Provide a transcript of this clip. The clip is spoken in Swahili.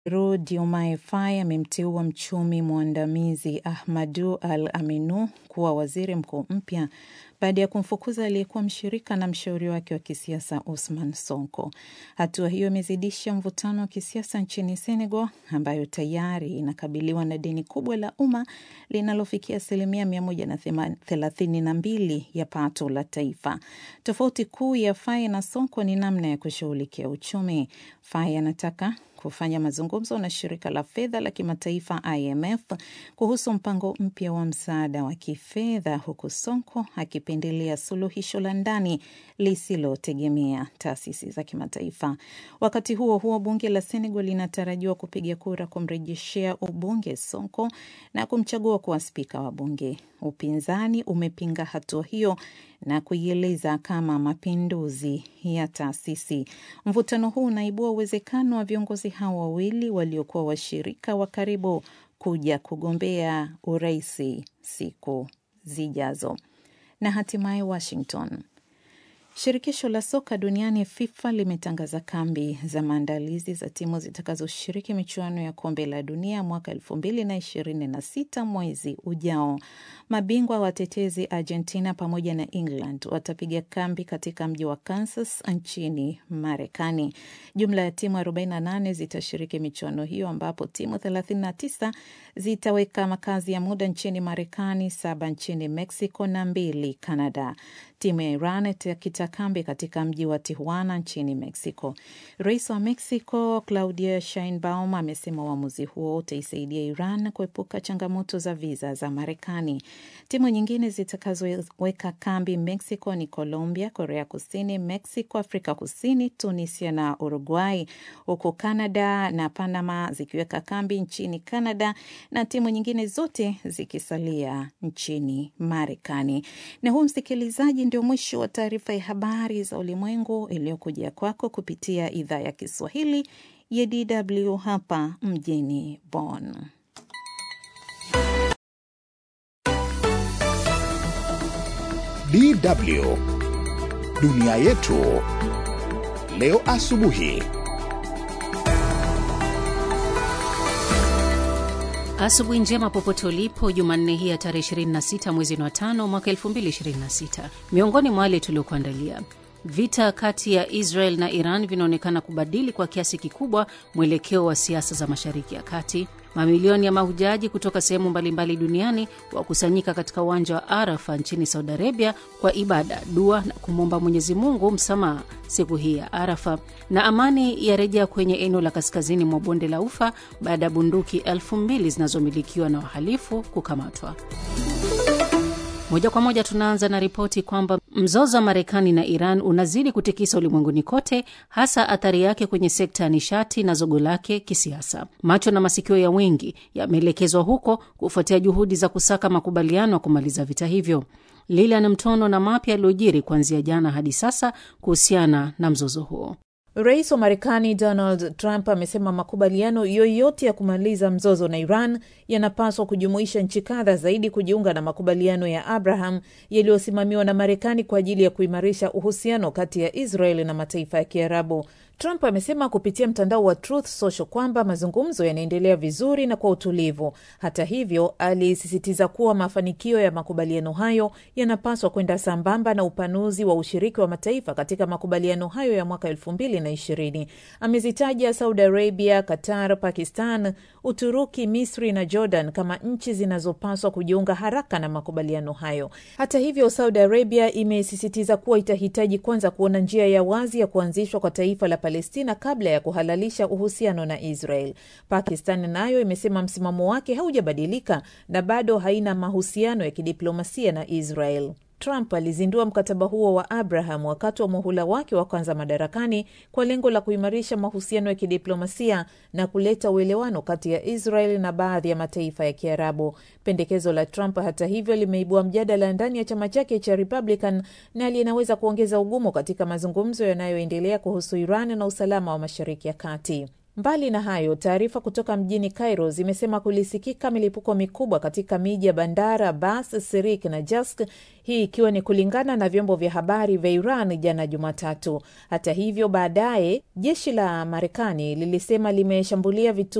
Ru Diomaye Faye amemteua mchumi mwandamizi Ahmadu Al Aminu kuwa waziri mkuu mpya baada ya kumfukuza aliyekuwa mshirika na mshauri wake wa kisiasa Usman Sonko. Hatua hiyo imezidisha mvutano wa kisiasa nchini Senegal, ambayo tayari inakabiliwa na deni kubwa la umma linalofikia asilimia mia moja na thelathini na mbili ya pato la taifa. Tofauti kuu ya Faye na Sonko ni namna ya kushughulikia uchumi. Faye anataka kufanya mazungumzo na shirika la fedha la kimataifa IMF kuhusu mpango mpya wa msaada wa kifedha huku Sonko akipendelea suluhisho la ndani lisilotegemea taasisi za kimataifa. Wakati huo huo, bunge la Senegal linatarajiwa kupiga kura kumrejeshea ubunge Sonko na kumchagua kuwa spika wa bunge. Upinzani umepinga hatua hiyo na kuieleza kama mapinduzi ya taasisi. Mvutano huu unaibua uwezekano wa viongozi hao wawili waliokuwa washirika wa karibu kuja kugombea uraisi siku zijazo. Na hatimaye Washington. Shirikisho la soka duniani FIFA limetangaza kambi za maandalizi za timu zitakazoshiriki michuano ya kombe la dunia mwaka elfu mbili na ishirini na sita mwezi ujao. Mabingwa watetezi Argentina pamoja na England watapiga kambi katika mji wa Kansas nchini Marekani. Jumla ya timu 48 zitashiriki michuano hiyo, ambapo timu 39 zitaweka makazi ya muda nchini Marekani, saba nchini Mexico na mbili Canada. Timu ya Iran itakita kambi katika mji wa Tijuana nchini Mexico. Rais wa Mexico Claudia Sheinbaum amesema uamuzi huo utaisaidia Iran kuepuka changamoto za viza za Marekani. Timu nyingine zitakazoweka kambi Mexico ni Colombia, Korea Kusini, Mexico, Afrika Kusini, Tunisia na Uruguay, huku Canada na Panama zikiweka kambi nchini Canada na timu nyingine zote zikisalia nchini Marekani. Na huu msikilizaji, ndio mwisho wa taarifa ya habari za ulimwengu iliyokuja kwako kupitia idhaa ya Kiswahili ya DW hapa mjini Bonn. DW dunia yetu leo asubuhi. Asubuhi njema popote ulipo, Jumanne hii ya tarehe 26 mwezi wa tano mwaka 2026. Miongoni mwa wale tuliokuandalia Vita kati ya Israel na Iran vinaonekana kubadili kwa kiasi kikubwa mwelekeo wa siasa za Mashariki ya Kati. Mamilioni ya mahujaji kutoka sehemu mbalimbali duniani wakusanyika katika uwanja wa Arafa nchini Saudi Arabia kwa ibada, dua na kumwomba Mwenyezi Mungu msamaha siku hii ya Arafa. Na amani yarejea kwenye eneo la kaskazini mwa bonde la Ufa baada ya bunduki elfu mbili zinazomilikiwa na wahalifu kukamatwa. Moja kwa moja tunaanza na ripoti kwamba mzozo wa Marekani na Iran unazidi kutikisa ulimwenguni kote, hasa athari yake kwenye sekta ya nishati na zogo lake kisiasa. Macho na masikio ya wengi yameelekezwa huko kufuatia juhudi za kusaka makubaliano ya kumaliza vita hivyo. Lilian Mtono na mapya yaliyojiri kuanzia jana hadi sasa kuhusiana na mzozo huo. Rais wa Marekani Donald Trump amesema makubaliano yoyote ya kumaliza mzozo na Iran yanapaswa kujumuisha nchi kadha zaidi kujiunga na makubaliano ya Abraham yaliyosimamiwa na Marekani kwa ajili ya kuimarisha uhusiano kati ya Israel na mataifa ya Kiarabu. Trump amesema kupitia mtandao wa Truth Social kwamba mazungumzo yanaendelea vizuri na kwa utulivu. Hata hivyo, alisisitiza kuwa mafanikio ya makubaliano hayo yanapaswa kwenda sambamba na upanuzi wa ushiriki wa mataifa katika makubaliano hayo ya mwaka elfu mbili na ishirini. Amezitaja Saudi Arabia, Qatar, Pakistan, Uturuki, Misri na Jordan kama nchi zinazopaswa kujiunga haraka na makubaliano hayo. Hata hivyo, Saudi Arabia imesisitiza kuwa itahitaji kwanza kuona njia ya wazi ya kuanzishwa kwa taifa la Palestina kabla ya kuhalalisha uhusiano na Israel. Pakistan nayo imesema msimamo wake haujabadilika na bado haina mahusiano ya kidiplomasia na Israel. Trump alizindua mkataba huo wa Abraham wakati wa muhula wake wa kwanza madarakani kwa lengo la kuimarisha mahusiano ya kidiplomasia na kuleta uelewano kati ya Israel na baadhi ya mataifa ya Kiarabu. Pendekezo la Trump, hata hivyo, limeibua mjadala ndani ya chama chake cha Republican na linaweza kuongeza ugumu katika mazungumzo yanayoendelea kuhusu Iran na usalama wa Mashariki ya Kati. Mbali na hayo, taarifa kutoka mjini Cairo zimesema kulisikika milipuko mikubwa katika miji ya Bandar Abbas, Sirik na Jask, hii ikiwa ni kulingana na vyombo vya habari vya Iran jana Jumatatu. Hata hivyo, baadaye jeshi la Marekani lilisema limeshambulia vituo